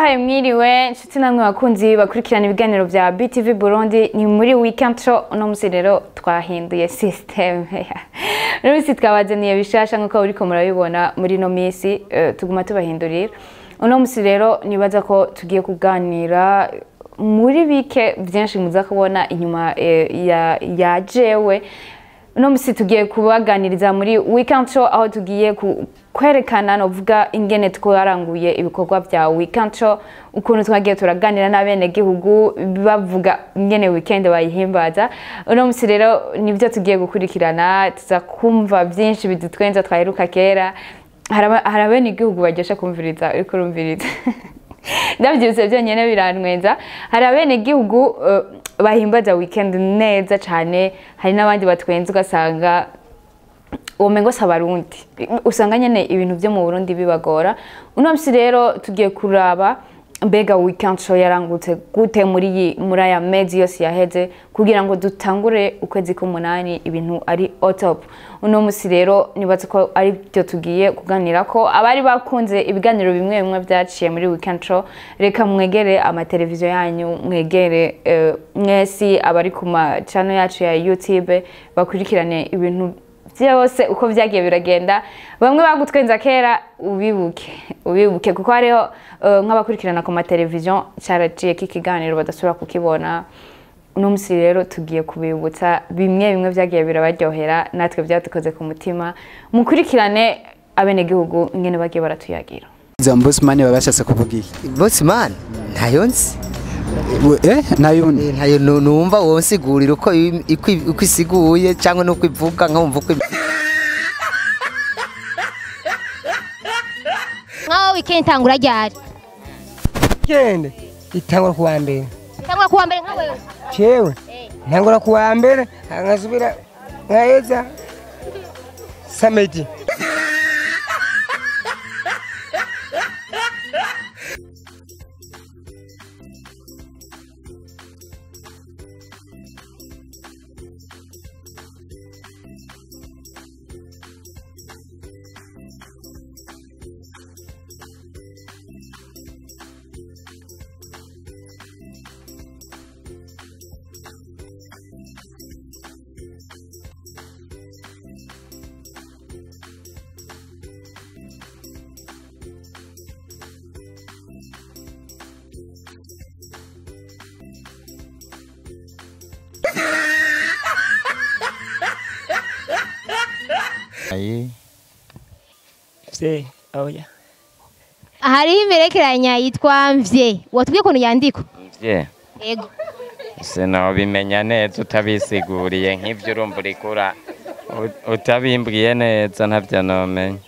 ndabahaye mwiriwe inshuti namwe bakunzi bakurikirana ibiganiro bya BTV Burundi ni muri weekend show uno musi rero twahinduye system uno musi twabazaniye bishasha nk'uko uriko murabibona muri ino minsi eh, tuguma tubahindurira uno musi rero nibaza ko tugiye kuganira muri bike byinshi muza kubona inyuma eh, ya, ya jewe uno musi tugiye kubaganiriza muri weekend show aho tugiye ku- kwerekana novuga ingene twaranguye ibikorwa bya weekend show ukuntu twagiye turaganira n'abenegihugu bavuga ingene weekend bayihimbaza uno musi rero nibyo tugiye gukurikirana tuza kumva byinshi bidutwenza twaheruka kera hari aba- hari abenegihugu baryosha kumviriza uriko urumviriza ndabyibutse byonyine birantwenza hari abenegihugu uh, bahimbaza weekend neza cyane hari n'abandi batwenza ugasanga ubumengo si abarundi usanga nyine ibintu byo mu burundi bibagora uno munsi rero tugiye kuraba mbega weekend show yarangutse gute muri iyi muri aya mezi yose yaheze kugira ngo dutangure ukwezi k'umunani ibintu ari otop uno munsi rero nibaza ko ari byo tugiye kuganira ko abari bakunze ibiganiro bimwe bimwe byaciye muri weekend show reka mwegere amateleviziyo yanyu mwegere eh, mwesi abari ku macano yacu ya youtube bakurikirane ibintu byose uko byagiye biragenda bamwe bagutwenza kera ubibuke ubibuke kuko hariho eh, nk'abakurikirana ku mateleviziyo cyaraciye k'ikiganiro badasubira kukibona uno munsi rero tugiye kubibutsa bimwe bimwe byagiye birabaryohera natwe byadukoze ku mutima mukurikirane abenegihugu ingene bagiye baratuyagira za mbosmani baba bashatse kuvuga iki Bossman ntayo nzi eh nayundi Eh, ntayo nu- numva wonsigurira uko i- ikwi- uko isiguye cyangwa nuko ivuga nkumva uko im- nkaho weekend itangura ryari weekend itangura kuwa mbere itangura kuwa mbere nka wewe cewe ntangura kuwa mbere nkasubira nkaheza samedi Ayi, se oya hariho imperekeranya yitwa mvye watubwiye ukuntu yandikwa mvye yego sinobimenya neza utabisiguriye nk'ivyo urumva urikura utabimbwiye neza ntavyo nomenya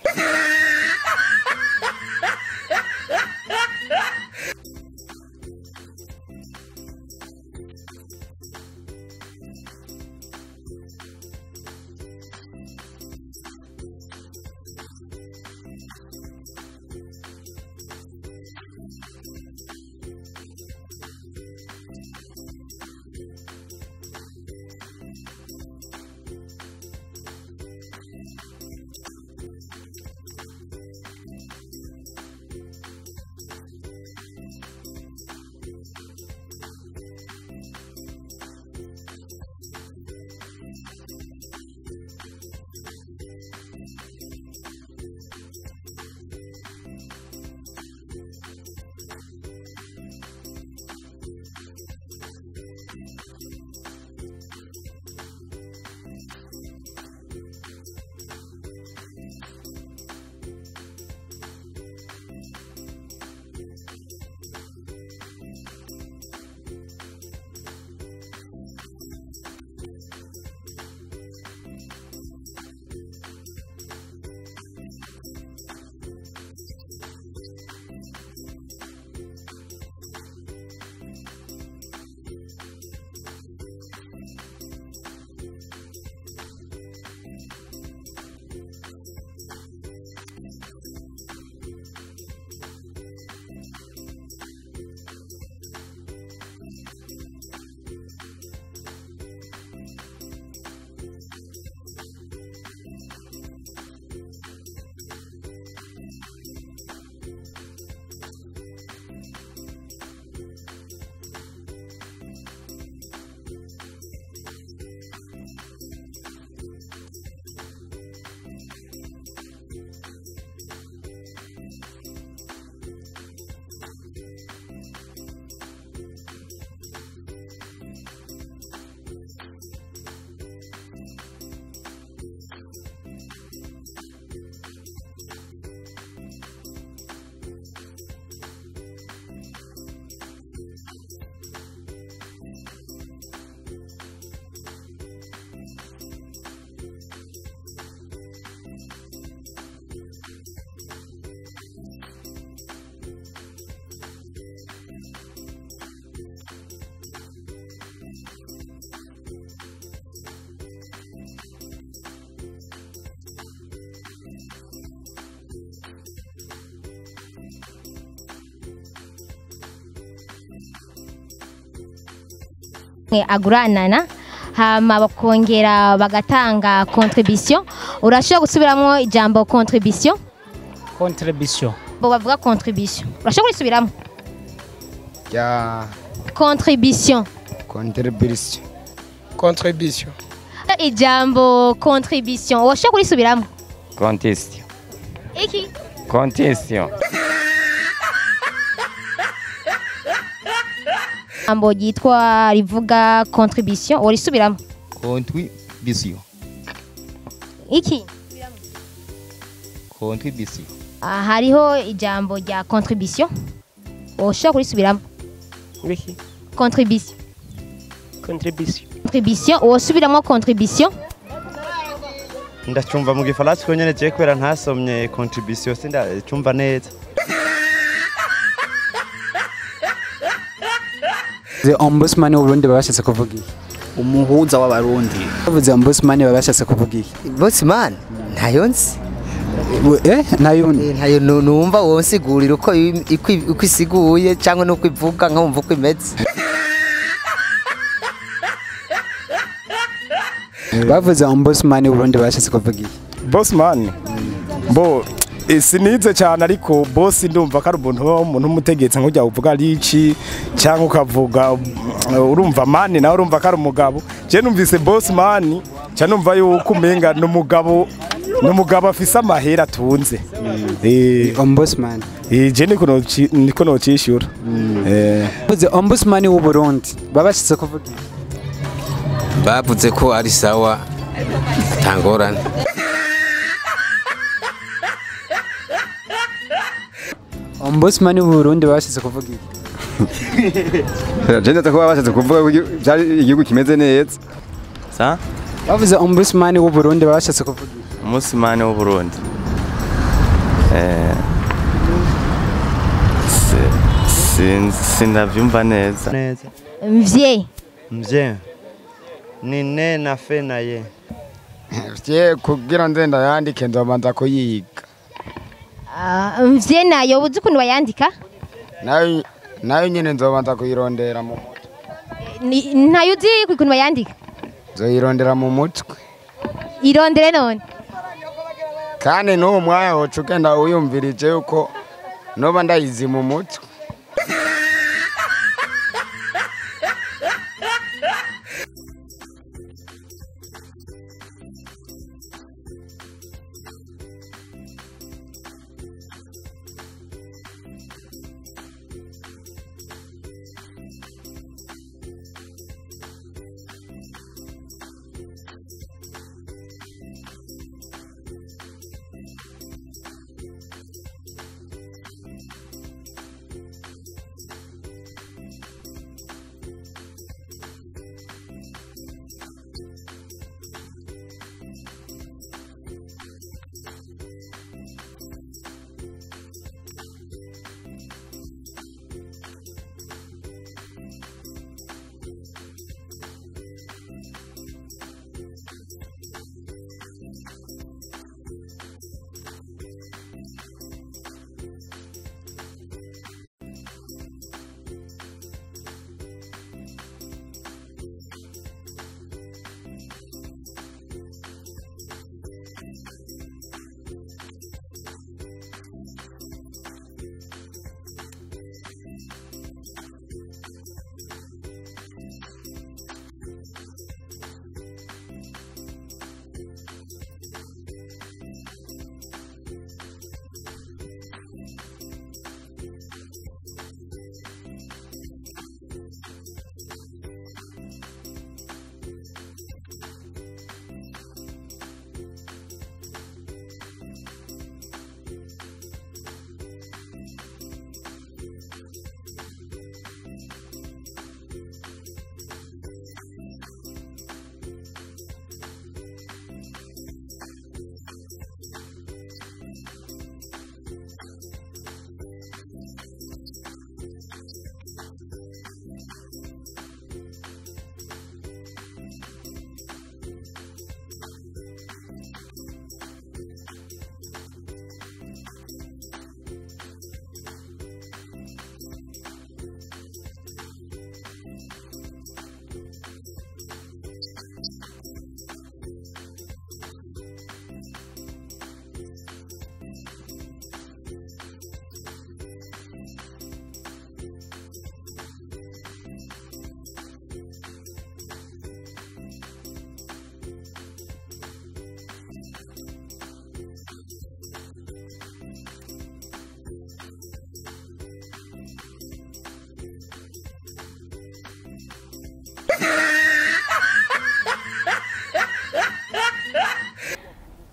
aguranana hama bakongera bagatanga contribution urashobora gusubiramo ijambo contribution contribution bo bavuga contribution urashobora kurisubiramo ya contribution contribution contribution ijambo contribution urashobora kurisubiramo kontisio iki kontisio ijambo ryitwa rivuga contribution urisubiramo contribution iki contribution Ah, hariho ijambo rya contribution ushobora kurisubiramo Wiki. contribution Contribution. contribution wosubiramo contribution ndacumva mu gifaransa ko nyene je kubera ntasomye contribution sindacumva neza the ombudsman w'uburundi baba bashatse kuvuga iki umuhuza w'abarundi bavuze ombudsman baba bashatse kuvuga iki bosimani ntayo nzi We- eh nayundi Eh, ntayo nu- numva wowe nsigurira uko i- ikwi- uko isiguye cyangwa n'uko ivuga nkumva uko imeze bavuze ombudsman w'uburundi baba bashatse kuvuga iki Bossman bo eh, sinize cyane ariko boss ndumva ko ari umuntu umuntu umutegetsi nk'ujya uvuga ari iki cyangwa ukavuga uh, urumva mani nawe urumva ko ari umugabo je numvise boss mani cya numva yuko umenga ni umugabo ni umugabo afise amahera atunze eh ombudsman eh, je niko noci- niko nocishura eh bavuze ombudsman w'uburundi baba bashatse kuvuga iki bavuze ko ari sawa tangorane ombudsman w'uburundi baba bashatse kuvuga iki jenda ko bashatse kuvuga ko igi- byari igihugu kimeze neza sa bavuze ombudsman w'uburundi baba bashatse kuvuga iki umusimani w'uburundi Eh, si- sin- sinavyumva neza neza mvye mvye ni ne na fe na ye vye kugira ndenda yandike nzobanza kuyiga Ah, mvye nayo uzi ukuntu bayandika nayo nayo nyine nzobanza kuyirondera mu mutwe Ni- ntayo uzi ukuntu bayandika nzoyirondera mu mutwe irondere none kandi n'uwo mwanya woca ugenda wiyumvirije yuko noba ndayizi mu mutwe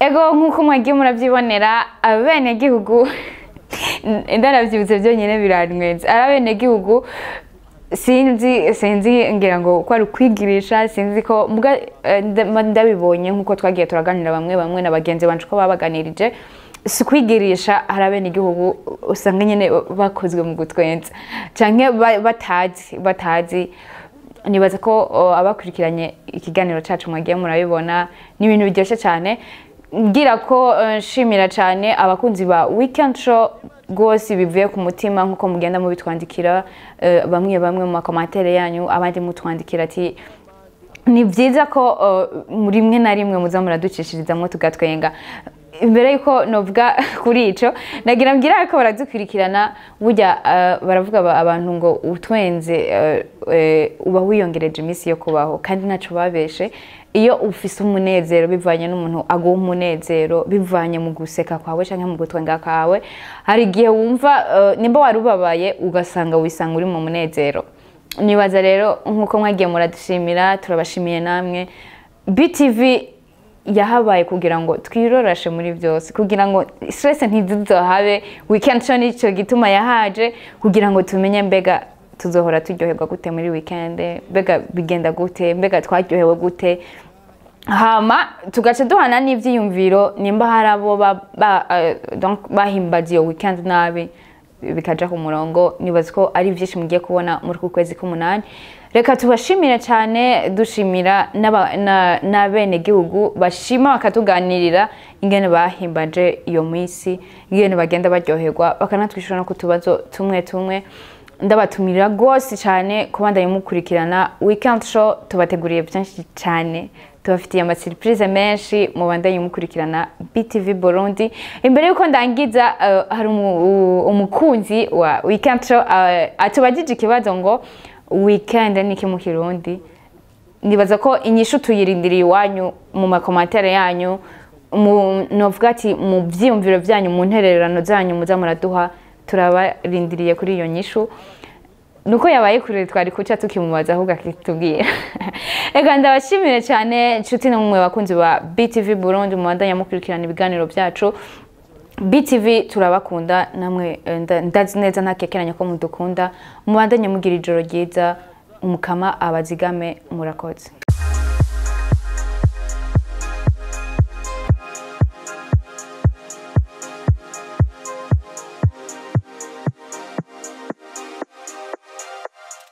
ego nk'uko mwagiye murabyibonera abenegihugu ndanabyibutse byonyine biranwenze ari abenegihugu sinzi sinzi ngira ngo ko ari ukwigirisha sinzi ko mbwa eh, nda- ndabibonye nk'uko twagiye turaganira bamwe bamwe na bagenzi banje ko babaganirije si kwigirisha hari abenegihugu usanga nyine bakozwe mu gutwenza canke ba- batazi batazi nibaza ko o, abakurikiranye ikiganiro cyacu mwagiye murabibona ni ibintu biryoshye cyane ngira ko eh, nshimira cyane abakunzi ba weekend show rwose bivuye ku mutima nk'uko mugenda mubitwandikira eh, bamwe bamwe mu makomantere yanyu abandi mutwandikira ati ni byiza ko uh, rimwe na rimwe muza muraducishirizamo tugatwenga imbere yuko novuga kuri ico nagira mbwira ko baradukurikirana burya uh, baravuga ba- abantu ngo utwenze uh, uh, uba wiyongereje iminsi yo kubaho kandi ntaco babeshe iyo ufise umunezero bivanye n'umuntu aguha umunezero bivanye mu guseka kwawe canke mu gutwenga kwawe hari igihe wumva uh, nimba wari ubabaye ugasanga wisanga uri mu munezero nibaza rero nk'uko mwagiye muradushimira turabashimiye namwe btv yahabaye kugira ngo twirorashe muri byose kugira ngo stress ntizizohabe weekend show nicyo gituma yahaje kugira ngo tumenye mbega tuzohora turyoherwa gute muri weekend mbega bigenda gute mbega twaryohewe gute hama tugaca duhana n'ivyiyumviro nimba hari abo ba- ba- eh, donc bahimbaza iyo weekend nabi bikaja ku murongo nibaza ko ari byinshi mugiye kubona muri ku kwezi k'umunani reka tubashimire cyane dushimira n'aba- na- n'abenegihugu bashima bakatuganirira ingene bahimbaje iyo minsi ingene bagenda baryoherwa bakanatwishyura no ku tubazo tumwe tumwe ndabatumira rwose cyane kubandanya mukurikirana weekend show tubateguriye byinshi cyane tubafitiye amasiripurize menshi mubandanye mukurikirana btv burundi imbere y'uko ndangiza eh, hari umu- u- umukunzi wa weekend show eh, atubajije ikibazo ngo weekend ni iki mu kirundi nibaza ko inyishu tuyirindiriye iwanyu mu makomantere yanyu mu novuga ati mu byiyumviro byanyu mu ntererano zanyu muza muraduha turabarindiriye kuri iyo nyishu nuko yabaye kure twari kuca tukimubaza ahubwo akitubwira reka ndabashimire cyane inshuti namwe bakunzi ba btv burundi mubandanya mukurikirana ibiganiro byacu btv turabakunda namwe eh, nda- ndazi neza ntakekeranya ko mudukunda mubandanye mugira ijoro ryiza umukama abazigame murakoze